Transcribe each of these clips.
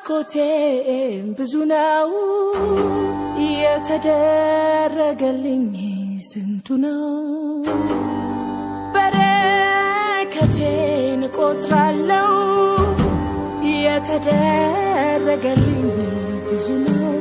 ናፍቆቴ ብዙ ነው የተደረገልኝ ስንቱ ነው በረከቴን ቆጥራለው የተደረገልኝ ብዙ ነው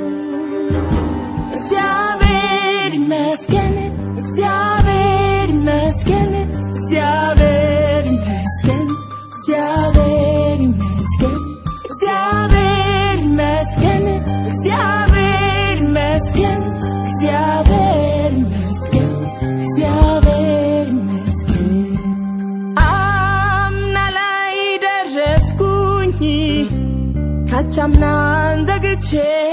እግዚአብሔር ይመስገን እግዚአብሔር ይመስገን እግዚአብሔር ይመስገን እግዚአብሔር ይመስገን እግዚአብሔር ይመስገን እግዚአብሔር ይመስገን እግዚአብሔር ይመስገን እግዚአብሔር ይመስገን አምና ላይ ደረስኩኝ ካቻምናን ዘግቼ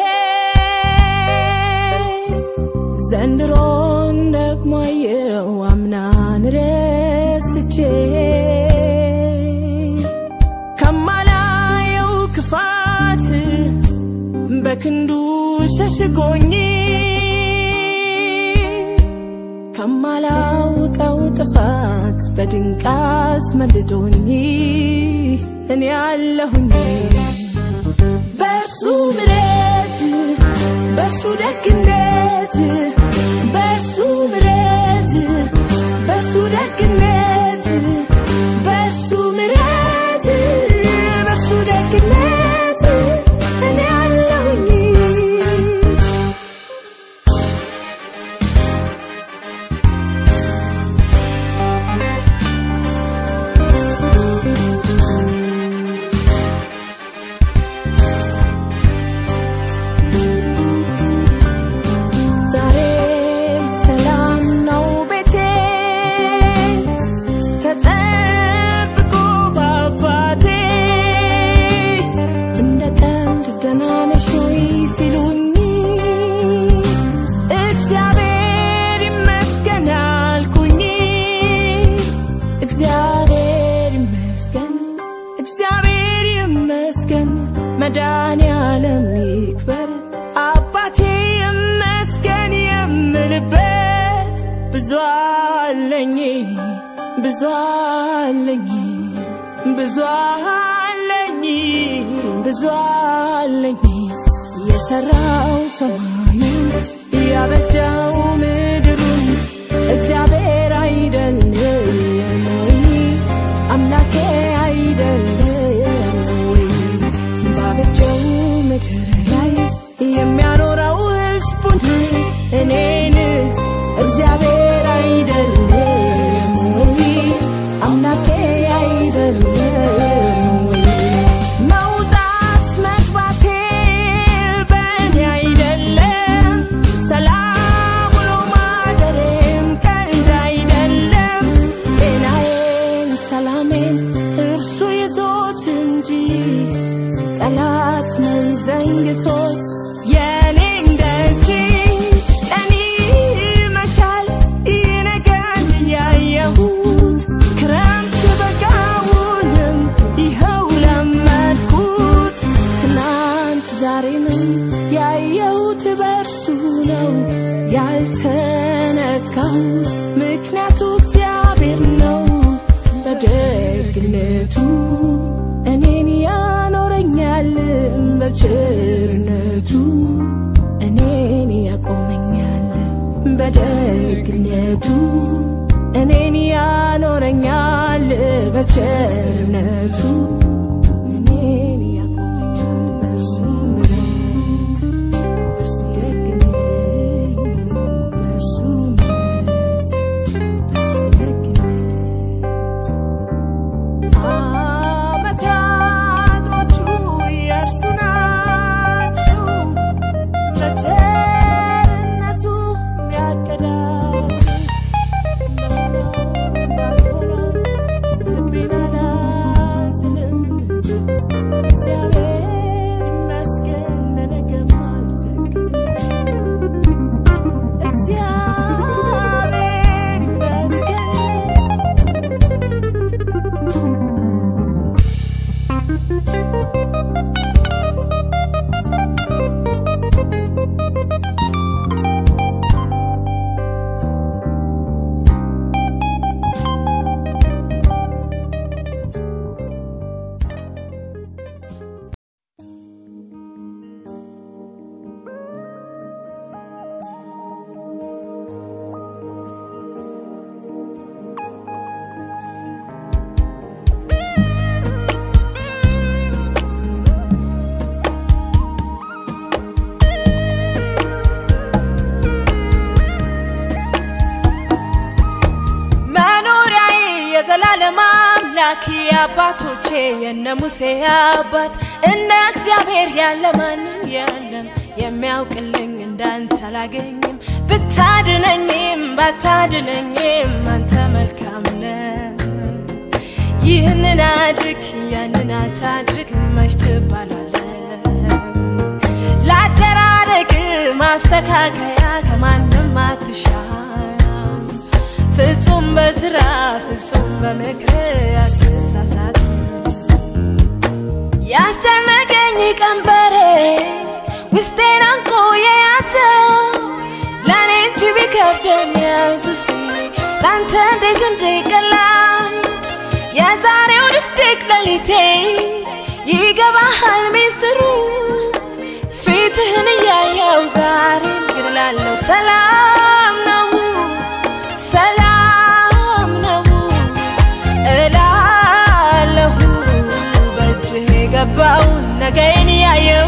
ዘንድሮን ደግሞ አየው አምናን ረስቼ ከማላየው ክፋት በክንዱ ሸሽጎኝ ከማላውቀው ጥፋት በድንቅ አስመልጦኝ እኔ ያለሁኝ በሱ ምረት በሱ ደግነት በሱ ምረት በሱ ደግነት በሱ ምረት በሱ ደግነት እኔ አለሁኝ ዛሬ ሰላም ነው ቤቴ ተጠብቆ በአባቴ እንደ ቀልድ ደህና ነሽ ወይ ሲሉኝ እግዚአብሔር ይመስገን አልኩኝ እግዚአብሔር ይመስገን እግዚአብሔር ይመስገን መድኃኔዓለም ይክበር አባቴ ይመስገን የምልበት ብዙ አለኝ ብዙ አለኝ ብዙ አለኝ ብዙ አለኝ የሰራው ሰማዩን ያበጃው ምድሩን እግዚአብሔር አይደለም ወይ አምላኬ አይደለም ወይ ባበጀው ምድር ላይ የሚያኖረው ሕዝቡን እኔን እግዚአብሔር አይደለም ወይ አምላኬ አይደለም ወይ መውጣት መግባቴ በእኔ አይደለም ሰላም ውሎ ማደሬም ቀልድ አይደለም ጤናዬን ሰላሜን እርሱ ይዞት እንጂ ጠላት መንዘንግቶት የኔን ደጅ ቀን ይመሻል ይነጋል ያየሁት ክረምት በጋውንም ይኸው ለመድኩት ትናንት ዛሬንም ያየሁት በእርሱ ነው ያልተነካው ምክንያቱ እግዚአብሔር ነው በደግነቱ እኔን ያኖረኛል በቸርነቱ እኔን ያቆመኛል በደግነቱ እኔን ያኖረኛል በቸርነቱ እኔን ያቆመኛል በእርሱ ምሕረት በእርሱ ደግነት በእርሱ ምሕረት በእርሱ ደግነት አመታቶቹ የእርሱ ናቸው በቸርነቱ የሚያቀዳቸው በሆነው ባልሆነው ልቤን አላዝንም እግዚአብሔር ይመስገን ለነገም አልተክዝም እግዚአብሔር ይመስገን የዘላለም አምላክ የአባቶቼ የነ ሙሴ አባት እንደ እግዚአብሔር ያለ ማንም የለም የሚያውቅልኝ እንዳንተ አላገኝም ብታድነኝም ባታድነኝም አንተ መልካም ነህ ይህንን አድርግ ያንን አታድርግ መች ትባላለህ ላደራረግ ማስተካከያ ከማንም አትሻም ፍጹም በስራ ፍጹም በምክር አትሳሳት ያስጨነቀኝ ቀንበሬ ውስጤን አንቆ የያዘው ለእኔ እንጂ ቢከብደኝ ኢየሱስ ለአንተ እንዴት እንዲቀላል የዛሬው ድቅድቅ ሌሊቴ ይገባሃል ሚስጥሩ ፊትህን እያየው ዛሬም ግን እላለሁ ሰላም ነው ሰላም ነው እላለሁ በእጅህ የገባውን ነገን ያየው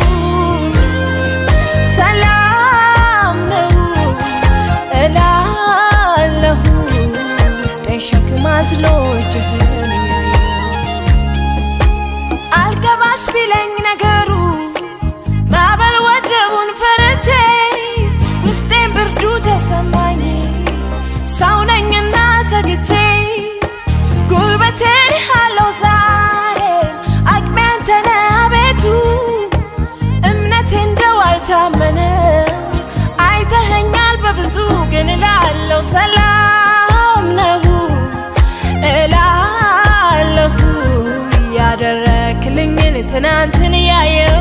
ሰላም ነው እላለሁ ውስጤ ሸክም አዝሎ እጅህን ያየው አልገባሽ ቢለኝ ነገሩ ማዕበል ወጀቡን ፈርቼ ውስጤን ብርዱ ተሰማኝ ሰው ነኝና ሰግቼ ጉልበቴን አለው ዛሬ አቅሜ አንተ ነህ አቤቱ እምነቴ እንደው አልታመነም አይተኸኛል በብዙ ግን እላለሁ ሰላም ነው እላለሁ ያደረክልኝን ትናንትን ያየው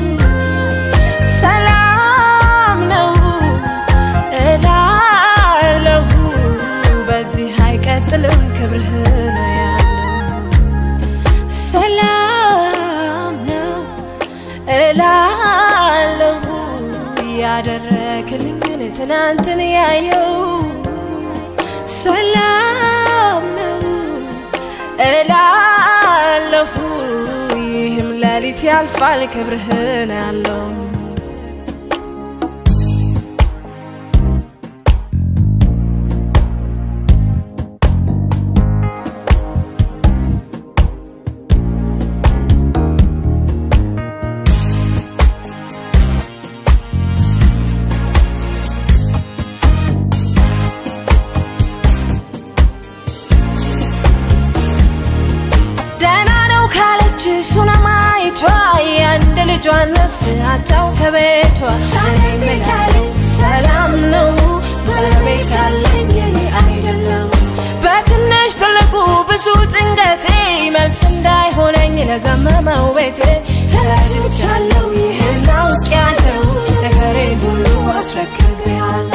ሰላም ነው እላለሁ በዚህ አይቀጥልም ክብርህ ነው ያለው ሰላም ነው እላለሁ ያደረክልኝን ትናንትን ያየው ሰላም ነው እላለሁ ይህም ሌሊት ያልፋል ክብርህ ነው ያለው ደህና ነው ካለች ሱነማይቷ የአንድ ልጇን ነፍስ አታው ከቤቷ እኔም እላለሁ ሰላም ነው በቤት ያለኝ የኔ አይደለም በትንሽ ትልቁ ብዙ ጭንቀቴ መልስ እንዳይሆነኝ ለዘመመው ቤቴ ተረድቻለሁ ይህን አውቄያለሁ ነገሬን ሁሉ አስረክቤያለሁ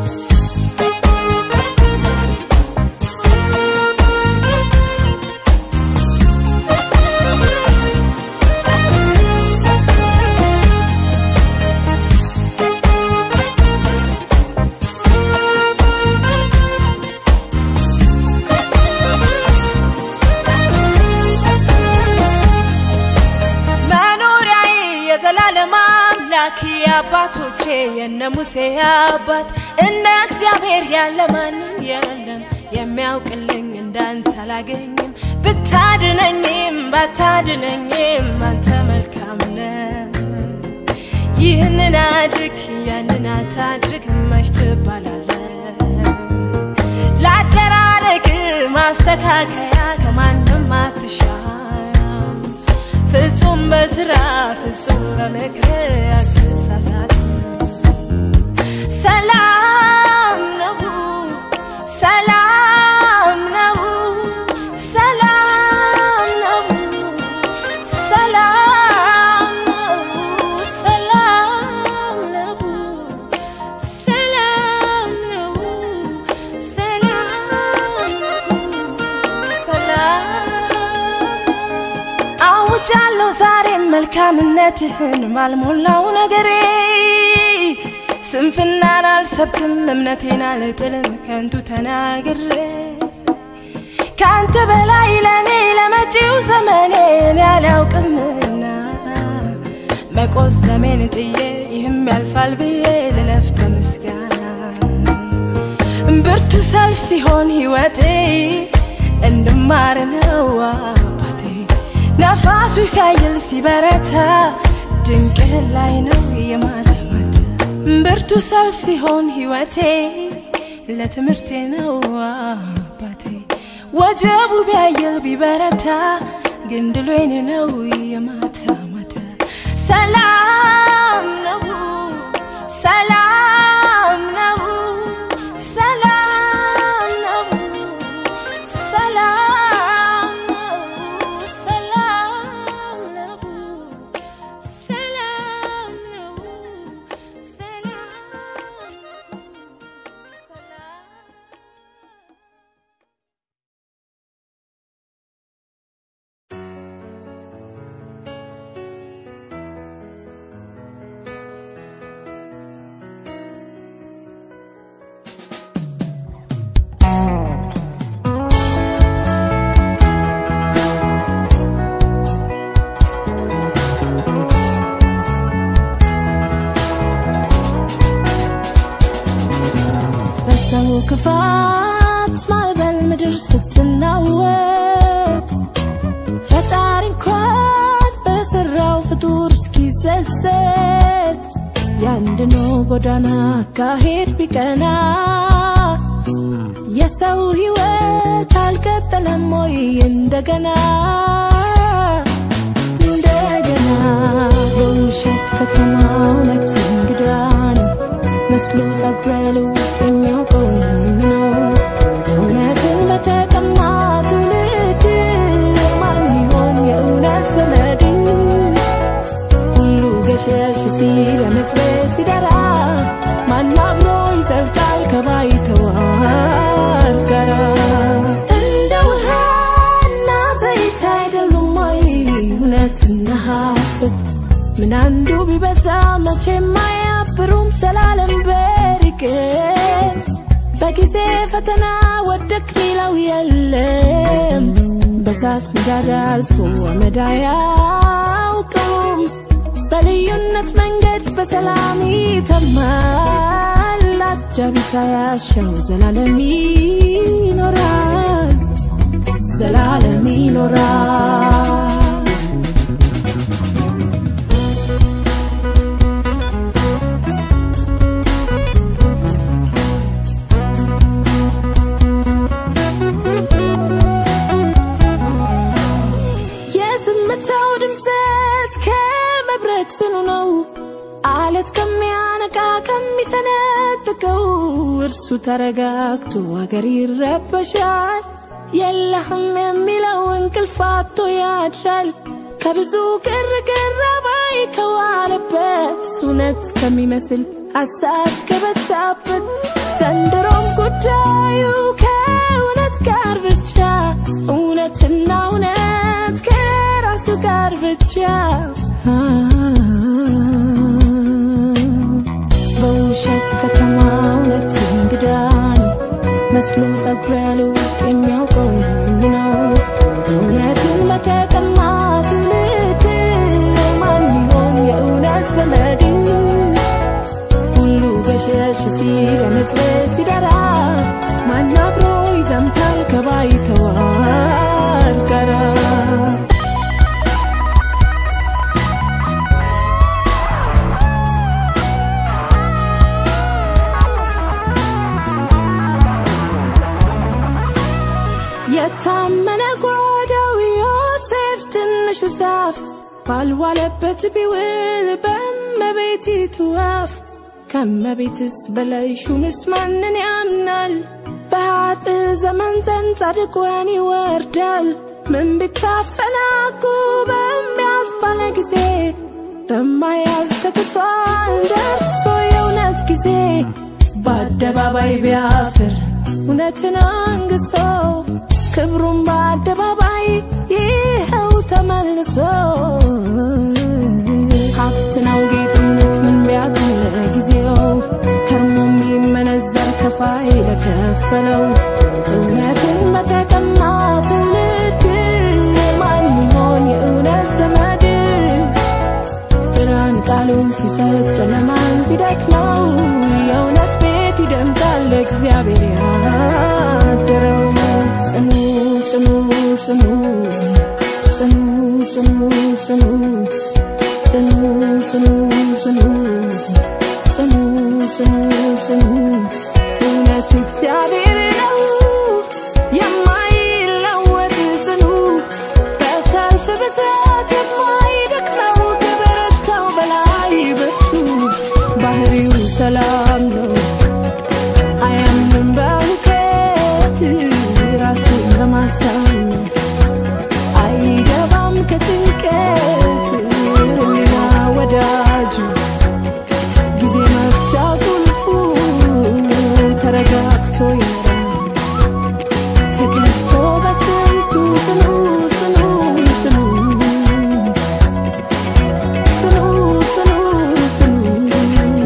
መኖሪያዬ የዘላለም አምላክ የአባቶቼ የነ ሙሴ አባት እንደ እግዚአብሔር ያለ ማንም የለም የሚያውቅልኝ እንዳንተ አላገኝም ብታድነኝም ባታድነኝም አንተ መልካም ነህ ይህንን አድርግ ያንን አታድርግ መች ትባላለህ ላደራረግ ማስተካከያ ከማንም አትሻም ፍጹም በስራ ፍጹም በምክር አትሳሳት ሰላም ነው ሰላም ነው ሰላም ነው ሰላም ነው ሰላም ነው ሰላም ነው ሰላም ነው ሰላም አውጃለሁ ዛሬም መልካምነትህን ባልሞላው ነገሬ ስንፍናን አልሰብክም እምነቴን አልጥልም ከንቱ ተናግሬ ከአንተ በላይ ለእኔ ለመጪው ዘመኔን ያላውቅምና መቆዘሜን ጥዬ ይህም ያልፋል ብዬ ልለፍ በምስጋና ብርቱ ሰልፍ ሲሆን ሕይወቴ እንድማ ማር ነው አባቴ ነፋሱ ሲያይል ሲበረታ ድንቅህ ላይ ነው የማታ ማታ ብርቱ ሰልፍ ሲሆን ህይወቴ ለትምህርቴ ነው አባቴ ወጀቡ ቢያይል ቢበረታ ግን ድሉ የኔ ነው የማታ ማታ ሰላም ነው ሰላም ነው ሰላም ነው ሰላም ነው ሰላም ነው ሰላም ነው ሰላም ነው ሰላም በሰው ክፋት ማዕበል ምድር ስትናወጥ ፈጣሪ እንኳን በሰራው ፍጡር እስኪዘዘት የአንድ ነው ጎዳና አካሄድ ቢቀና የሰው ሕይወት አልቀጠለም ወይ እንደገና እንደገና በውሸት ከተማ እውነት እንግዳ ነው መስሎ ጸጉረ ልውጥ የሚያውቀው ነው እውነትን በተቀማ ትውልድ ማን ይሆን የእውነት ዘመድ ሁሉ ገሸሽ ሲል ለመስበስ ሲደራ ማን አብሮ ይዘልቃል ከባይተዋር ጋራ እንደ ውሃና ዘይት አይደሉም ወይ እውነትና ሐሰት ምን አንዱ ቢበዛ መቼም አያብሩም ዘላለም በርቀት በጊዜ ፈተና ወደቅ ሌላው የለም በሳት ምዳድ አልፎ አመድ አያውቀውም በልዩነት መንገድ በሰላም ይተማል አጃቢ ሳያሻው ዘላለም ይኖራል ዘላለም ይኖራል የዝምታው ድምፀት ከመብረቅ ጽኑ ነው አለት ከሚያነቃ ከሚሰነጥቀው እርሱ ተረጋግቶ አገር ይረበሻል የለህም የሚለው እንቅልፍ አጥቶ ያድራል ከብዙ ግርግር አባይ ከዋለበት እውነት ከሚመስል አሳች ከበዛበት ዘንድሮም ጉዳዩ ከእውነት ጋር ብቻ እውነትና እውነት ከራሱ ጋር ብቻ በውሸት ከተማ እውነት እንግዳ ነው መስሎ ጸጉረ ልውጥ የሚያውቀው ነው እውነትን በተቀማ ትውልድ ማን ይሆን የእውነት ዘመድ ሁሉ ገሸሽ ሲል ለመዝበስ ሲደራ ማን አብሮ ይዘምታል ከባይተዋር ጋራ የታመነ ጓዳው ዮሴፍ ትንሹ ዛፍ ባልዋለበት ቢውል በእመቤቲቱ አፍ ከእመቤትስ በላይ ሹምስ ማንን ያምናል? በኃጥ ዘመን ዘንድ ጻድቅ ወህኒ ይወርዳል። ምን ቢታፈናቁ በሚያልፍ ባለ ጊዜ በማያልፍ ተክሷል ደርሶ የእውነት ጊዜ በአደባባይ ቢያፍር እውነትን አንግሶ ክብሩን በአደባባይ ይኸው ተመልሶ ሀብት ነው ጌጥ እውነት ምን ቢያክል ጊዜው ከርሞ የሚመነዘር ከፋይ ለከፈለው እውነትን በተቀማ ትውልድ ማን ይሆን የእውነት ዘመድ ብርሃን ቃሉን ሲሰጥ ጨለማን ሲደክመው የእውነት ቤት ይደምቃል እግዚአብሔር ያደረው ጽኑ ጽኑ ሰላም ነው አያምንም በሁከት ራሱን ለማሳመን አይገባም ከጭንቀት ህሊና ወዳጁ ጊዜ መፍቻ ቁልፉ ተረጋግቶ ይኖራል ተገዝቶ በስንቱ ጽኑ ጽኑ ጽኑ ጽኑ ጽኑ ጽኑ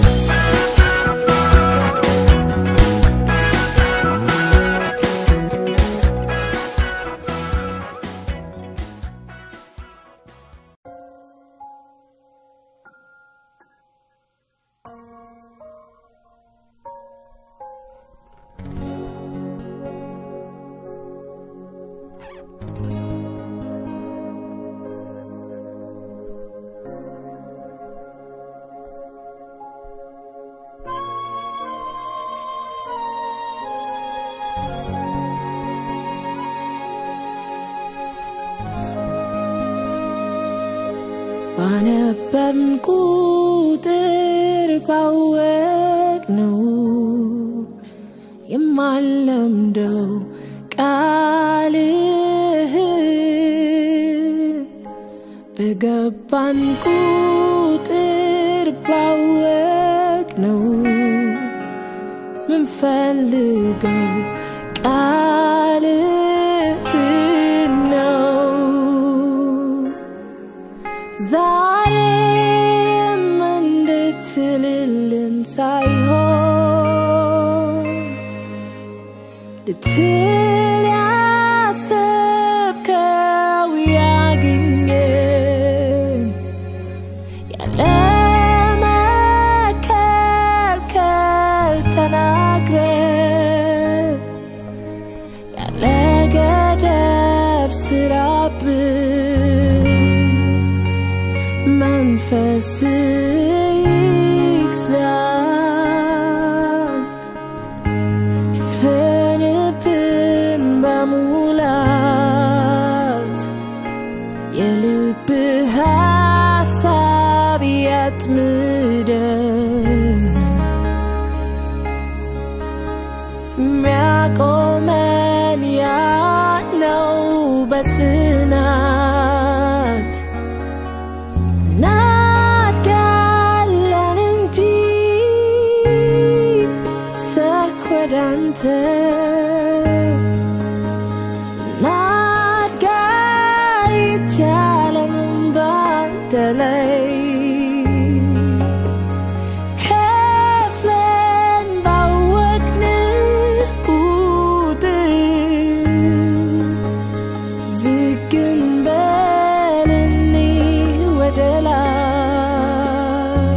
ባነበብን ቁጥር ባወቅ ነው የማለምደው ቃልህን በገባን ቁጥር ባወቅ ነው ምንፈልገው ቃልህን ነው ዛሬም እንድትልልን ሳይሆን ልትል ያሰብከው ያግኘን ያለ መከልከል ተናግረ ያለ ገደብ ስራብን መንፈስ ይግዛን ይስፈንብን በሙላት የልብ ሀሳብ ያጥምደን የሚያቆመን ያለው በጽናት እናድጋለን እንጂ ሰርክ ወደ አንተ እናድጋ ይቻለንም ባንተ ላይ ከፍለን ባወቅንህ ቁጥር ዝግን በልኒ ወደ ላይ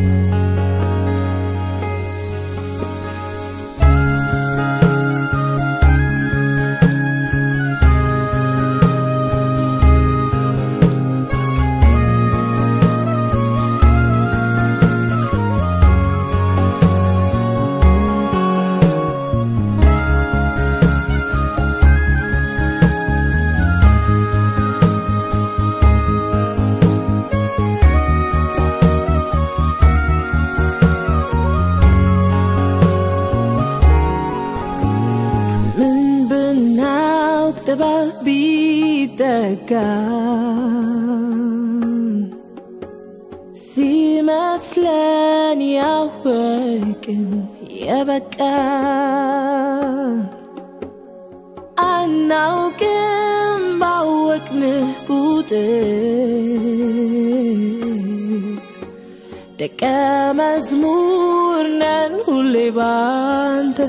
ምን ብናውቅ ጥበብ ቢጠጋን ሲመስለን ያወቅን የበቃን አናውቅም ባወቅንህ ቁጥር ደቀ መዝሙር ነን ሁሌ ባንተ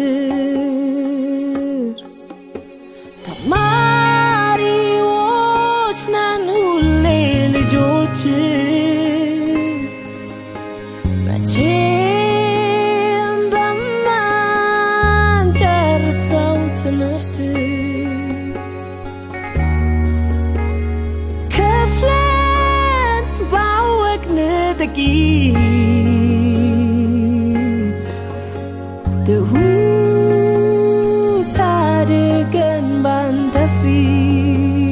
ስር ተማሪዎች ነን ሁሌ ልጆች መቼም በማንጨርሰው ትምህርት ከፍለን ባወቅን ጥቂት ትሁት አድርገን ባንተ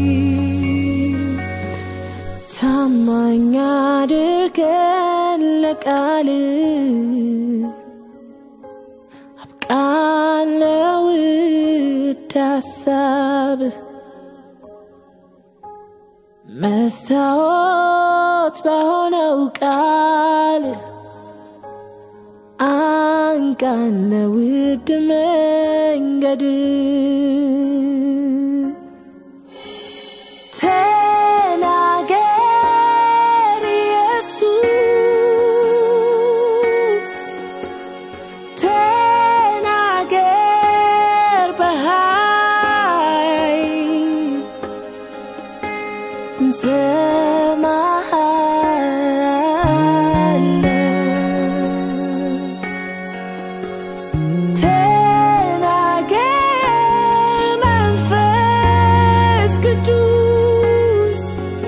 ፊት ታማኝ አድርገን ቃል አብቃን ለውድ ሀሳብ መስታወት በሆነው ቃል አንቃን ለውድ መንገድ ተናገር ኢየሱስ ተናገር በኃይል እንሰማሃለን ተናገር መንፈስ ቅዱስ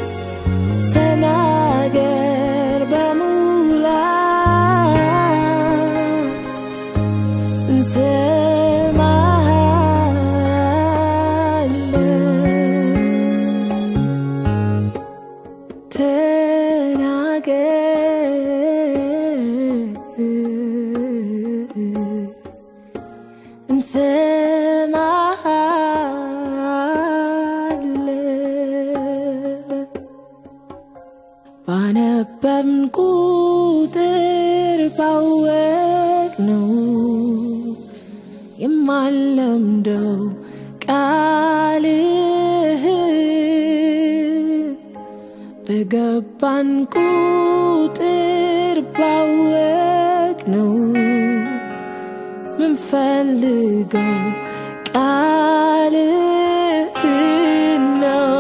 ተናገር በሙላት እንሰማሃለን ተናገር እንሰማሃለን ባነበብን ቁጥር ባወቅ ነው የማለምደው ቃልህን በገባን ቁጥር ባወቅ ነው ምንፈልገው ቃልህን ነው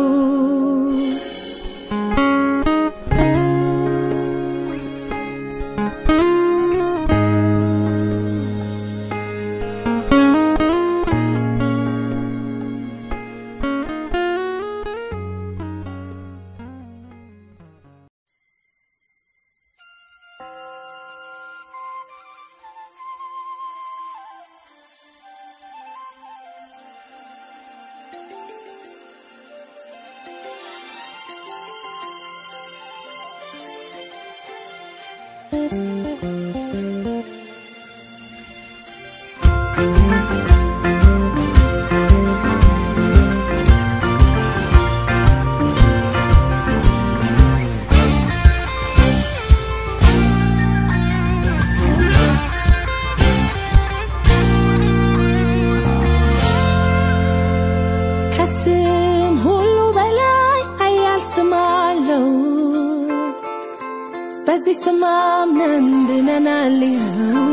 ከስም ሁሉ በላይ ኃያል ስም አለው። በዚህ ስም አምነን ድነናል። ይኸው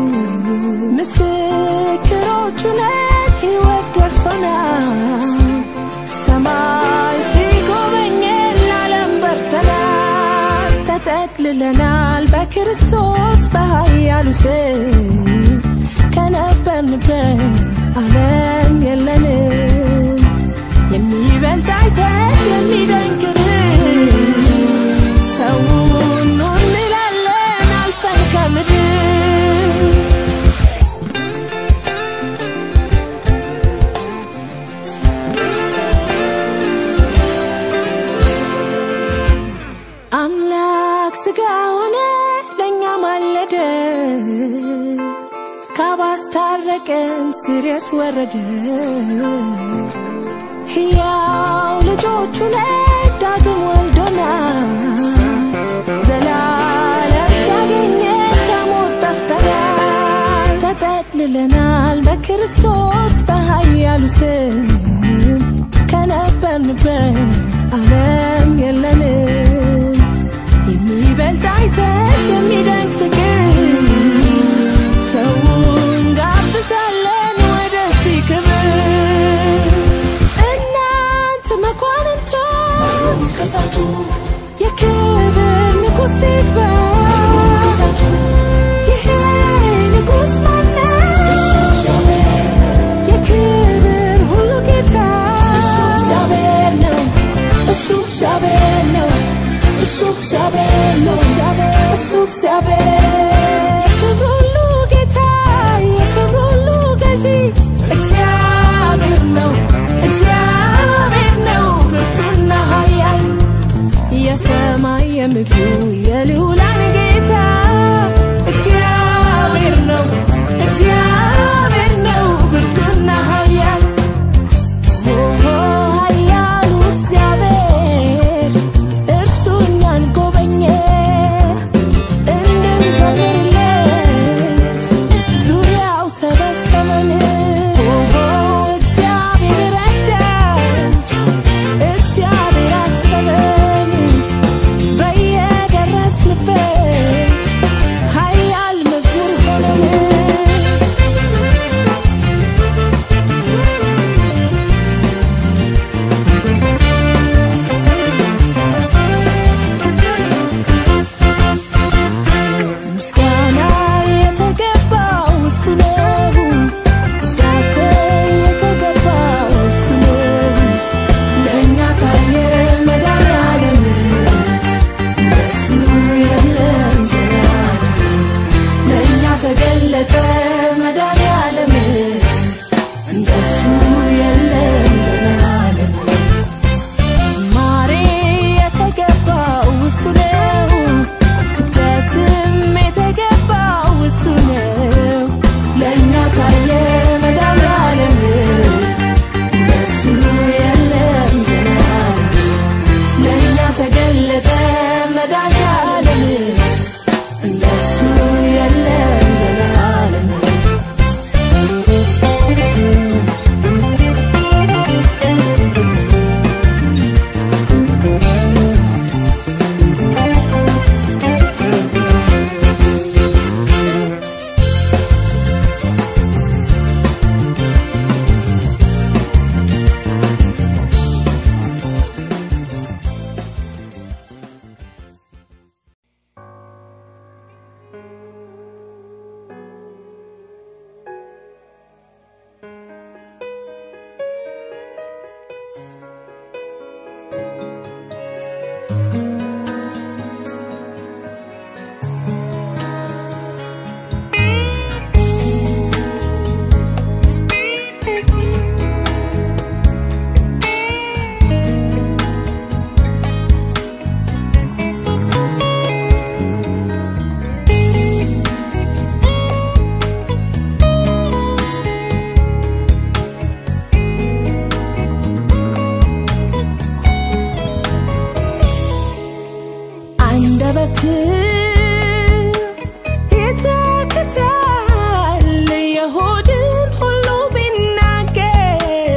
ምስክሮቹ ነን፣ ሕይወት ደርሶናል። ሰማይ ሲጎበኘን ለዓለም በርተናል። ተጠቅልለናል በክርስቶስ በኃያሉ ስም ከነበርንበት ዓለም የለንም የሚበልጥ አይተን የሚደንቅ ሰውን ኑ እንላለን አልፈን ከምድር አምላክ ስጋ ሆነ ለእኛ ማለደ ካባስታረቀን ስሬት ወረደ ሕያው ልጆቹ ነን ዳግም ወልዶናል ዘላለም ሲያገኘን ከሞት ጠፍተናል ተጠቅልለናል በክርስቶስ በኃያሉ ስም ከነበርንበት ዓለም የለንም የሚበልጥ አይተን የሚደንቅ ፍቅር ሰውን ጋብዛለን ወደፊት ክብር እናንተ መኳንንቶች የክብር ንጉሥ ይግባ ይሄ ንጉሥ ማነው የክብር ሁሉ ጌታ እሱ እግዚአብሔር ነው እሱ እግዚአብሔር ነው እሱ እግዚአብሔር ነው እሱ እግዚአብሔር ክብር ሁሉ ጌታ የክብር ሁሉ ገዢ እግዚአብሔር ነው እግዚአብሔር ነው ብርቱና ኃያል የሰማይ የምድሩ የልዑላን ጌታ የተጠመዳት ዓለም እንደሱ የለም ዘላለም አንደበት ይተክታል የሆድን ሁሉ ቢናገር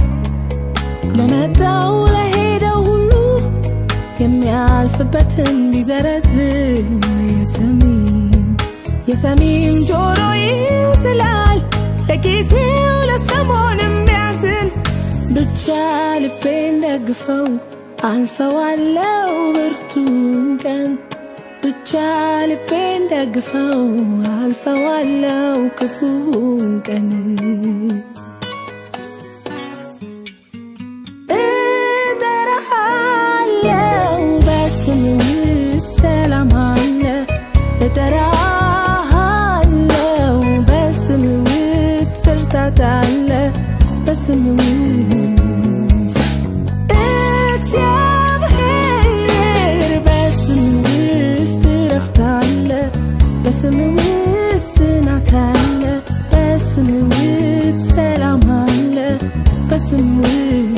ለመጣው ለሄደው ሁሉ የሚያልፍበትን ቢዘረዝር የሰሚም የሰሚም ጆሮ ይዝላል ለጊዜው ለሰሞንም ቢያዝን ብቻ ልቤን ደግፈው አልፈዋለው ብርቱን ቀን ብቻ ልቤን ደግፈው አልፈዋለው ክፉን ቀን እጠራሃለው በስም ውስጥ ሰላም አለ እጠራሃለው በስም ውስጥ ብርታት አለ በስም ውስጥ እግዚአብሔር በስም ውስጥ እረፍት አለ በስም ውስጥ ጽናት አለ በስም ውስጥ ሰላም አለ በስም ውስጥ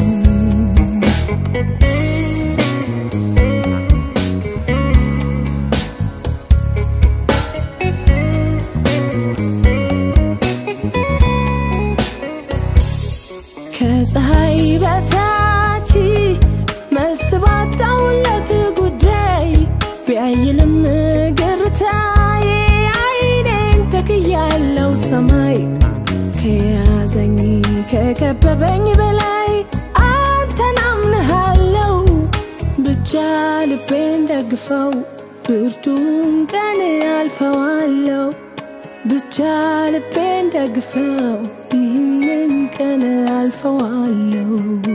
ከፀሐይ በታች መልስ ባጣውለት ጉዳይ ቢያይልም ግርታዬ አይኔን ተክያለው ሰማይ ከያዘኝ ከከበበኝ በላይ አንተን አምንሃለው ብቻ ልቤን ደግፈው ብርቱን ቀን አልፈዋለው ብቻ ልቤን ደግፈው ይህንን ቀን አልፈዋለው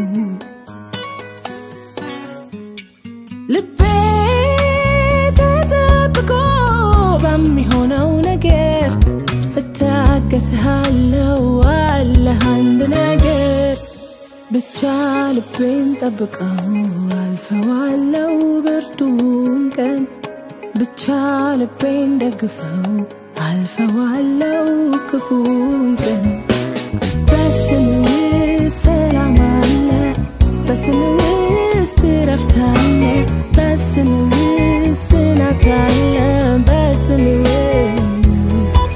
ልቤ ተጠብቆ በሚሆነው ነገር እታገስሃለው አለህ አንድ ነገር ብቻ ልቤን ጠብቀው አልፈዋለው ብርቱን ቀን ብቻ ልቤን ደግፈው አልፈዋለው ክፉን ቀን በስም ውስጥ ሰላም አለ በስም ውስጥ እረፍት አለ በስም ውስጥ ጽናት አለ በስም ውስጥ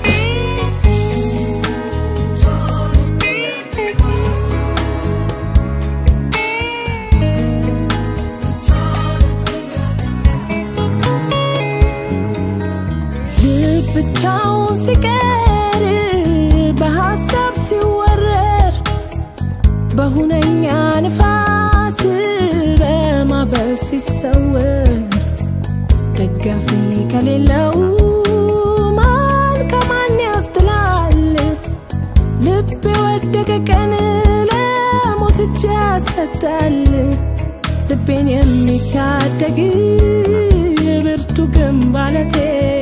ልብ ብቻውን ሲቀር በሐሳብ ሲወረር በሁነኛ ንፋስ በማዕበል ሲሰወር ደጋፊ ከሌለው ማን ከማን ያስጥላል? ልብ የወደቀ ቀን ለሞት እጅ ያሰጣል። ልቤን የሚታደግ ብርቱ ግንብ አለቴ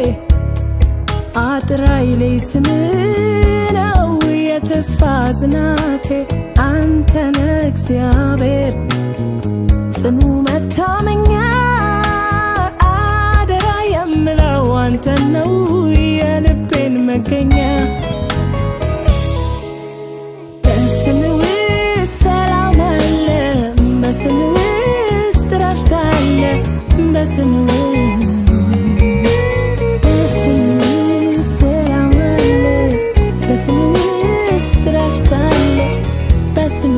አጥራይ ላይ ስም ነው የተስፋ ጽናቴ አንተነ እግዚአብሔር ጽኑ መታመኛ አደራ የምለው አንተን ነው የልቤን መገኛ በስም ውስጥ ሰላም አለ በስም ውስጥ ረፍት አለ በስም በስም ሰላም አለ በስም ውስጥ ረፍት አለ በስም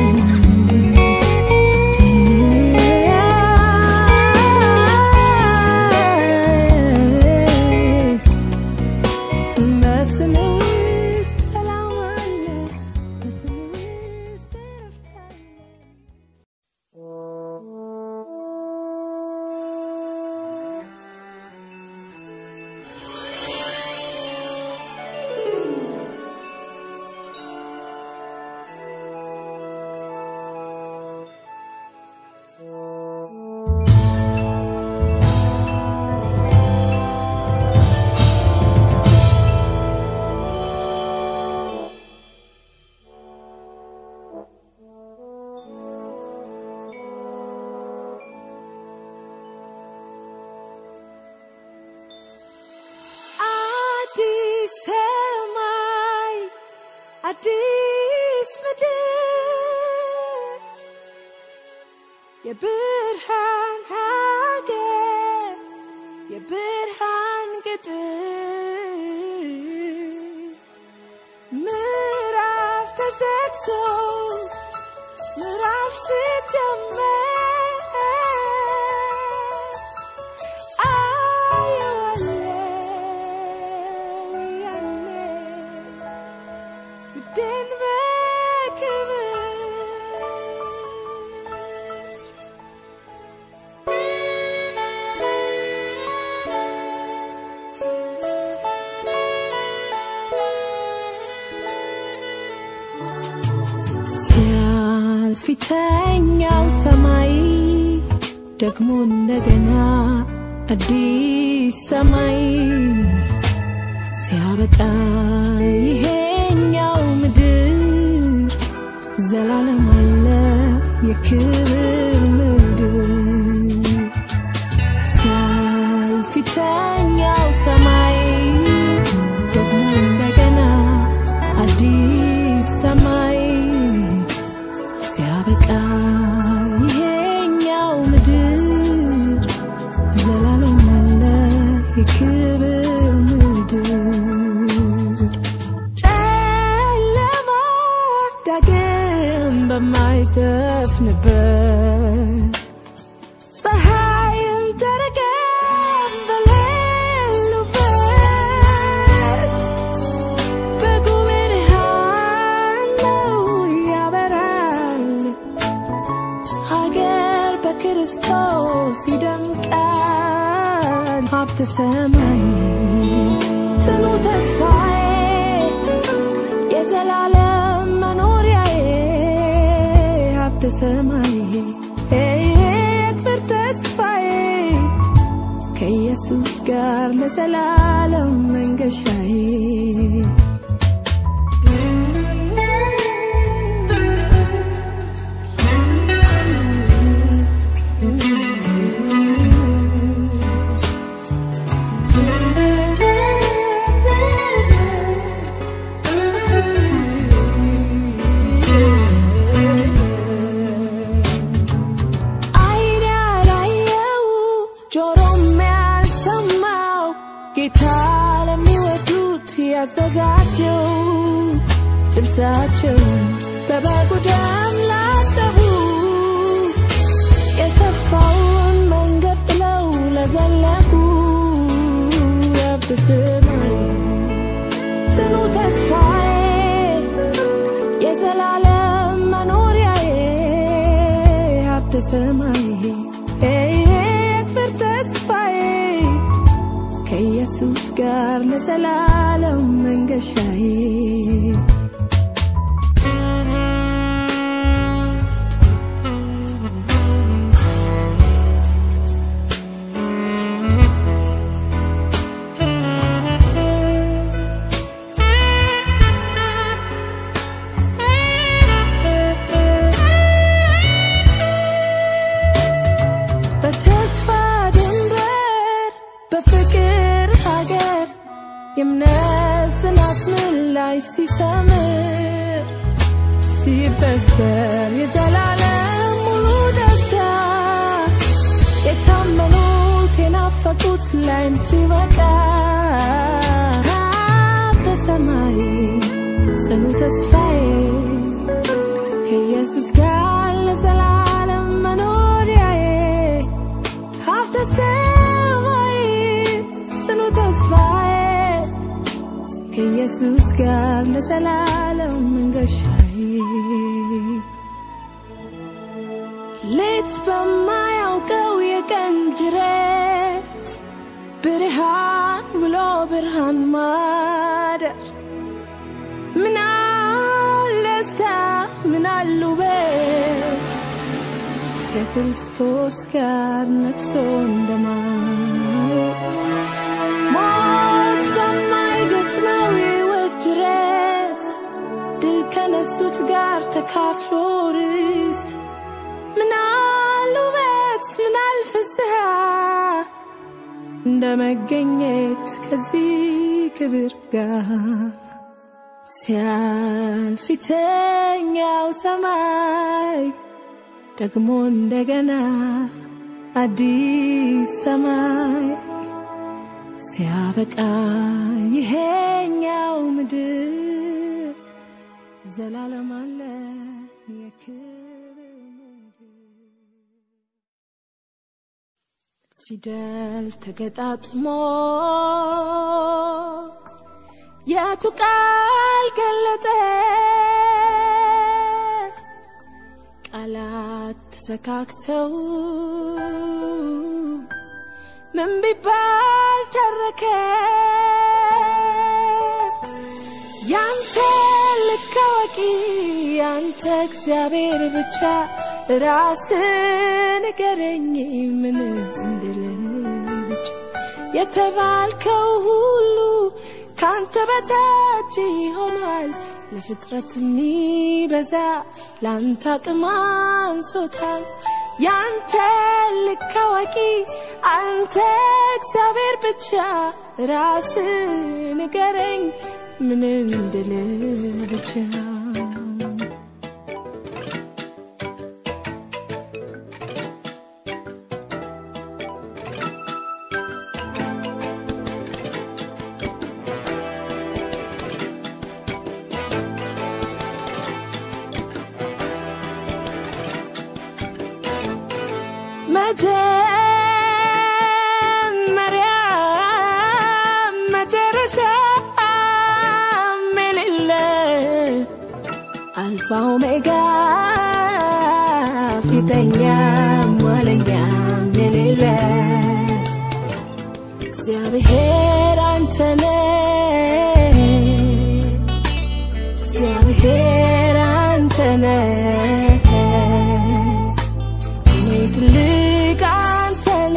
ውስጥ በስም ውስጥ ሰላም አለ በስም ውስጥ ረፍት አለ አዲስ ሰማይ አዲስ ምድር የብርሃን ሀገር የብርሃን ቅጥር ምዕራፍ ተዘግቶ ምዕራፍ ሲጀመር አየዋለሁ ያኔ ውዴን በክብር ሲያልፍ ፊተኛው ሰማይ ደግሞ እንደገና አዲስ ሰማይ ሲያበቃ ይሄኛው ምድር ዘላለም አለ የክብር ምድር ሲያልፍ ፊተኛው ሰማይ ደግሞ እንደገና አዲስ ሰማይ ሲያበቃ ይሄኛው ምድር ዘላለም አለ የክብር ምድር ጨለማ ዳግም በማይሰፍንበት ፀሐይም ጨረቃም በሌሉበት በጉብርሃን ነው ያበራል ሀገር በክርስቶስ ይደምቃል ሀብተ ሰማይ ጽኑ ተስፋዬ የዘላለም መኖሪያዬ ሀብተ ሰማይ የክብር ተስፋዬ ከኢየሱስ ጋር ለዘላለም መንገሻዬ አይን ያላየው ጆሮም ያልሰማው ጌታ ለሚወዱት ያዘጋጀው ልብሳቸውን በበጉ ደም ላጠቡ የሰፋውን መንገድ ጥለው ለዘለቁ ሀብተ ሰማይ ጽኑ ተስፋዬ የዘላለም መኖሪያዬ ሀብተ ሰማይ የክብር ተስፋዬ ከኢየሱስ ጋር ለዘላለም መንገሻዬ በተስፋ ድንበር በፍቅር ሀገር የእምነት ጽናት ምላሽ ሲሰምር ሲበሰር የዘላለም ሙሉ ደስታ የታመኑ ናፈቁት ላይም ሲበቃ ሀብተ ሰማይ ጽኑ ተስፋዬ ከኢየሱስ ጋር ለዘላለም መኖሪያዬ ሀብተ ሰማይ ጽኑ ተስፋዬ ከኢየሱስ ጋር ለዘላለም መንገሻዬ ሌት በማያውቀው የቀን ጅረት ብርሃን ብሎ ብርሃን ማደር ምናል ደስታ ምናል ውበት ከክርስቶስ ጋር ነግሶ እንደማየት ሞት በማይገጥመው የሕይወት ጅረት ድል ከነሱት ጋር ተካፍሎ ርስት ምናል ውበት ምናል ፍስሐ እንደ መገኘት ከዚህ ክብር ጋር ሲያልፍ ፊተኛው ሰማይ ደግሞ እንደገና አዲስ ሰማይ ሲያበቃ ይሄኛው ምድር ዘላለም አለ የክብር ምድር ፊደል ተገጣጥሞ የቱ ቃል ገለጠ ቃላት ተሰካክተው ምን ቢባል ተረከ ያንተ ልክ አዋቂ ያንተ እግዚአብሔር ብቻ ራስ ንገረኝ ምን እንድል ብቻ የተባልከው ሁሉ ካንተ በታች ሆኗል ለፍጥረት የሚበዛ ለአንተ አቅም አንሶታል ያንተ ልክ አዋቂ አንተ እግዚአብሔር ብቻ ራስ ንገረኝ ምን እንድል ብቻ መጀመሪያ መጨረሻ የሌለ አልፋ ኦሜጋ ፊተኛ ኋለኛም የሌለ እግዚአብሔር አንተነ እግዚአብሔር አንተነ እኔ ትልቅ አንተነ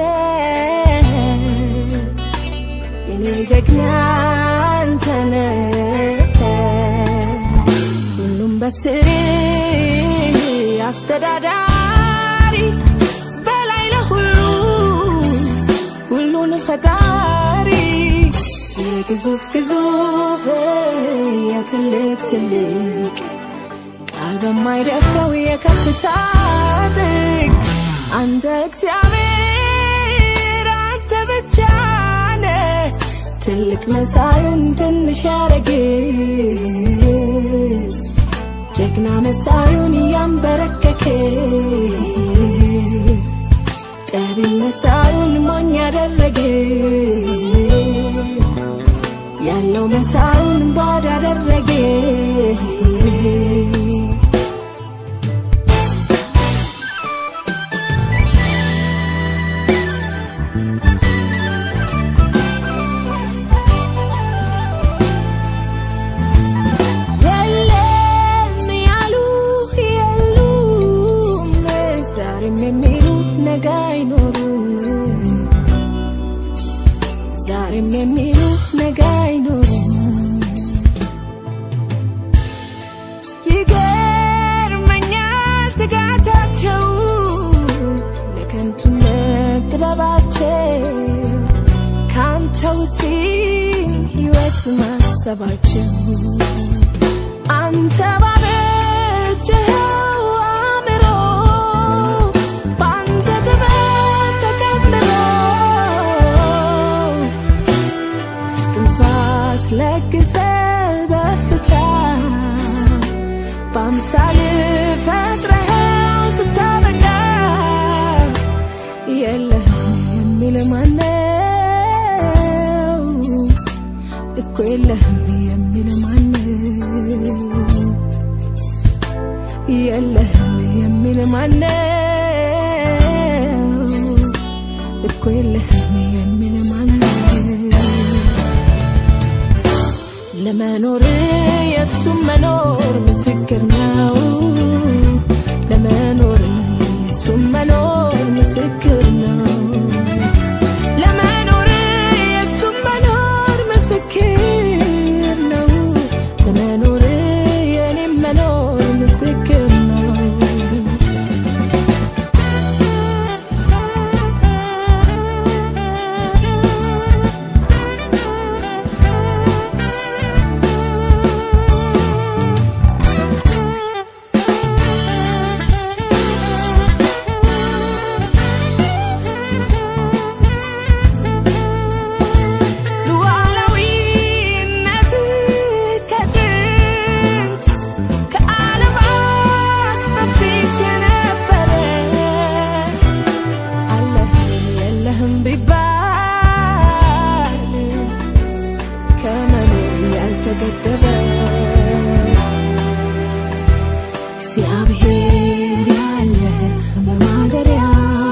የኔ ጀግና አንተነ ሁሉም በስር አስተዳዳሪ በላይ ለሁሉ ሁሉን ፈጣሪ የግዙፍ ግዙፍ የትልቅ ትልቅ ቃል በማይደፍረው የከፍታ ጥግ አንተ እግዚአብሔር አንተ ብቻ ነህ ትልቅ መሳዩን ትንሽ ያረግ ጀግና መሳዩን እያንበረከክ ጠቢ መሳዩን ሞኝ ያደረግ ያለው መሳዩን ባዶ ያደረገ የለም ያሉ የሉም ዛሬም የሚሉ ነገ አይኖሩም ዛሬም የሚሉ ነገ አይኖሩም ይገርመኛል ትጋታቸው ለከንቱነት ጥበባቸው ከአንተ ውጪ ሕይወት ማሰባቸው አንተ ባበጀኸው አእምሮ በአንተ ጥበብ ተቀምሮ የሚል ማነው? እኮ የለህም የሚል ማነው? የለህም የሚል ማነው? እኮ የለህም የሚል ማነው? ለመኖር የሱም መኖር ምስክር ነው። ለመኖር የሱም መኖር ምስክር ነው። ለመኖር የሱም መኖር ምስክር ነው። ለመኖር የኔም መኖር ምስክር ነው። ሉዓላዊነት ከጥንት ከዓለማት በፊት የነበረ አለህ የለህም ቢባል ከመኖር ያልተገደበ እግዚአብሔር ያለ በማደሪያ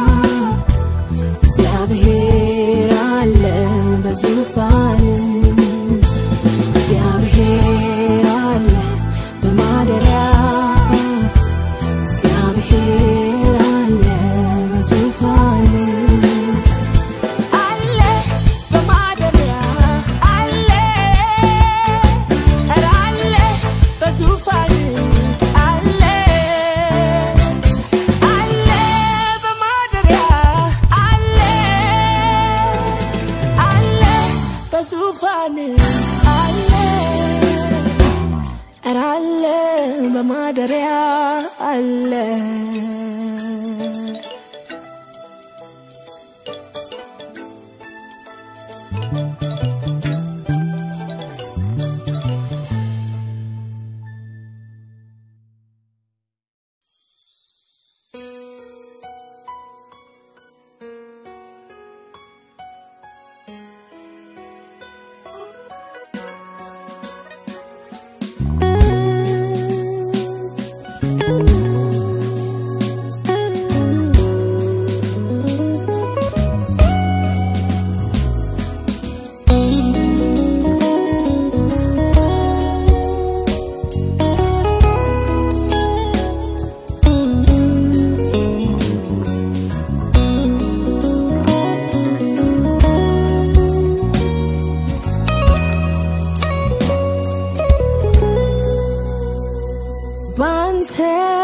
እግዚአብሔር አለ በዙፋን እግዚአብሔር አለ በማደሪያ እግዚአብሔር አለ በዙፋን አለ በማደሪያ አለ ኧረ አለ በዙፋን አለ አለ በማደሪያ አለ አለ በዙፋን አለ ኧረ አለ በማደሪያ አለ ባንተ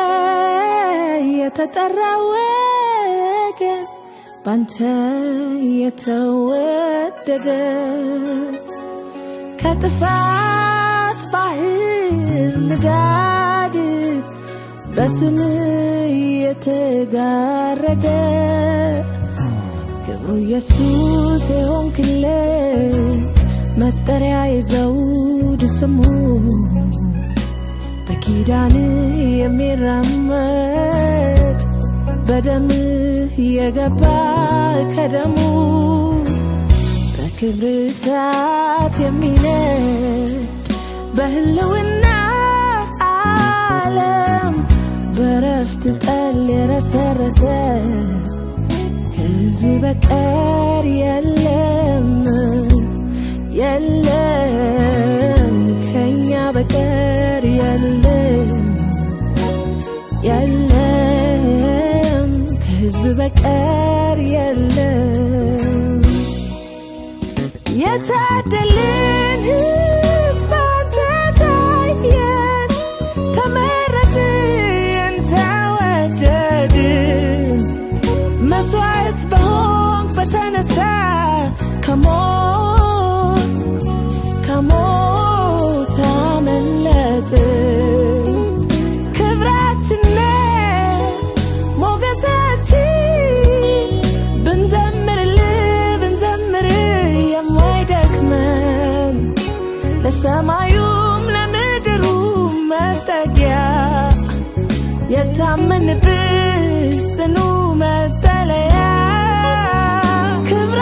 የተጠራ ወገን ባንተ የተወደደ ከጥፋት ባህር ንዳድ በስም የተጋረደ ክብሩ ኢየሱስ የሆንክለት መጠሪያ የዘውድ ስሙ በኪዳንህ የሚራመድ በደምህ የገባ ከደሙ በክብር እሳት የሚነድ በህልውና ዓለም በረፍት ጠል የረሰረሰ ከህዝብ በቀር የለም የለም ከኛ በቀር የለም የለም ከህዝብ በቀር የለም የታደልን ህዝብ አንተ ታየን ተመረጥን ተወደድን መስዋዕት በሆንክ በተነሳ ከሞት ከሞት አመለጥን ክብራችን ነህ ሞገሳችን ብንዘምርልህ ብንዘምርህ የማይደክመን ለሰማዩም ለምድሩም መጠጊያ የታመንብህ ጽኑ መጠለያ ክብር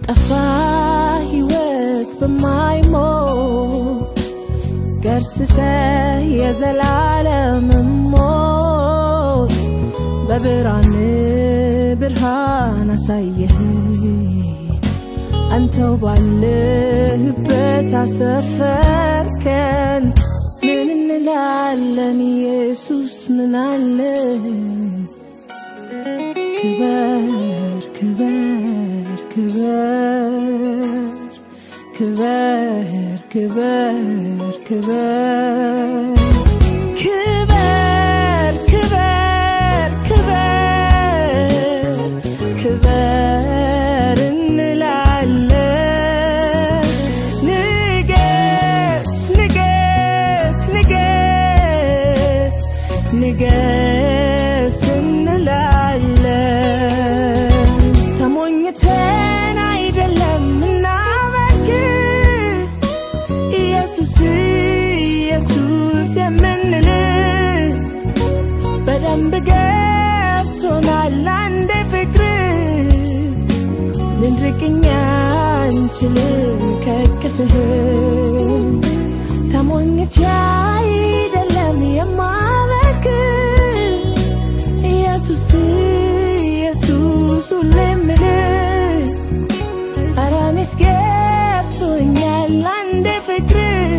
ጠፋ ሕይወት በማይሞት ገርስሰ የዘላለም ሞት በብርሃን ብርሃን አሳየህ አንተው ባለህበት አሰፈርከን ምን እንላለን ኢየሱስ ምን አለን ክበር ክበር ክበር ክበር ክበር ክበር ክበር ክበር ክበር ክበር እንላለን ንገስ ንገስ ንገስ ንገስ እንላለን ተሞኝተን አይደለም እናመልክ ኢየሱስ ኢየሱስ የምንል በደንብ ገብቶናል አንዴ ፍቅር ልንርቅኛ አንችልም ከቅፍህ ተሞኝቼ አይደለም የማመልክ ኢየሱስ ኢየሱስ ሁሌ የምልህ ኧረ እኔስ ገብቶኛል አንዴ ፍቅር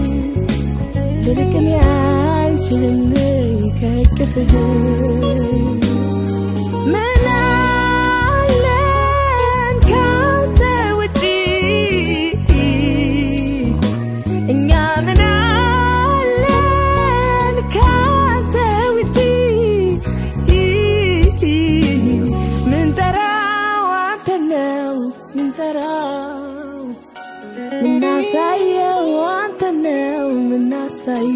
ልርቅን ያንችልም ከቅፍህ ምን አለን ካንተ ውጪ እኛ ምን አለን ካንተ ውጪ ምን ጠራው አንተ ነው ምን ጠራው ምናሳየው አንተ ነው ምናሳየው